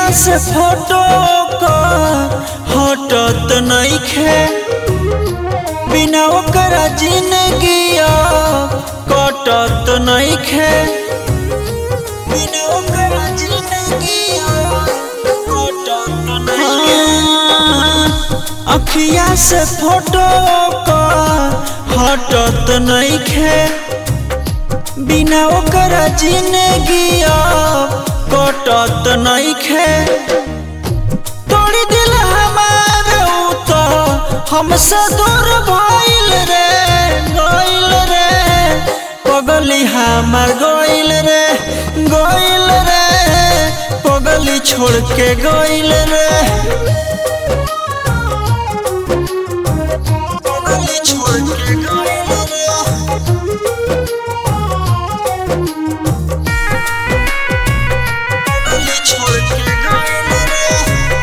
से फोटो का हटत नइखे बिना ओकरा जिंदगी कटत नइखे बिना ओकरा जिंदगी कटत नइखे अखिया से फोटो का हटत नइखे बिना ओकरा जिंदगी कटत नइखे तोड़ी दिल हमार उ तो हमसे दूर भइल रे गइल रे पगली हमार गइल रे गइल रे पगली छोड़ के गइल रे पगली छोड़ के गइल रे पगली छोड़ के गइल रे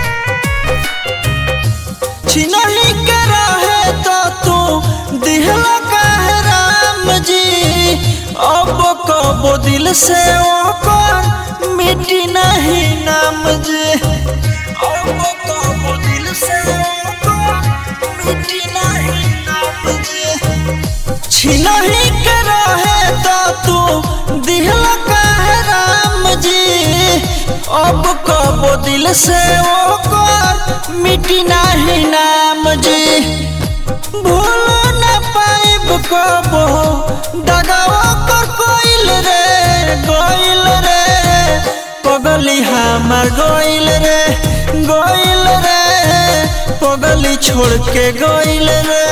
छिनही के रहे तो तू दिहला काहे राम जी अब कबो दिल से ओकर मिटी नहीं नाम जी अब कबो दिल से ओकर मिटी नहीं नाम जी छिनही के रहे तो तू दिहला काहे राम जी अब कबो दिल से ओकर मिटी नाही नाम जी भूल न पाइब कबो दगावा कर कोइल रे गोइल रे पगली हमार गोइल रे गोइल रे पगली छोड़ के गोइल रे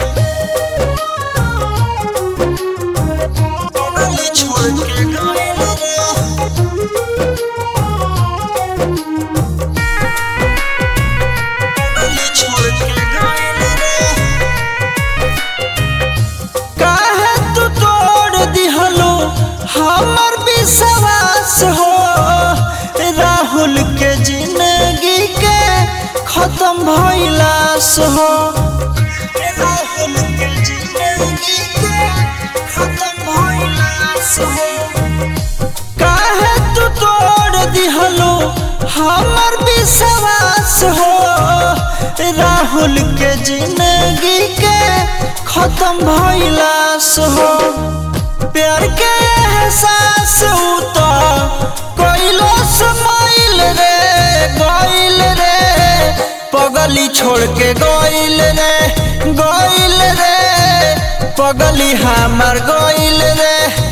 पगली छोड़ के गोइल रे पगली छोड़ के गइल रे काहे तू तोड़ दिहलो हमर विश्वास हो राहुल के जिंदगी के खत्म भइलास हो राहुल के जिंदगी के खत्म भइलास हो काहे तू तोड़ दिहलो हमर विश्वास हो राहुल के जिंदगी के खत्म भइलास हो प्यार के एहसास उ तो कोइलो समाइल रे गइल रे पगली छोड़ के गइल रे गइल रे पगली हमार गइल रे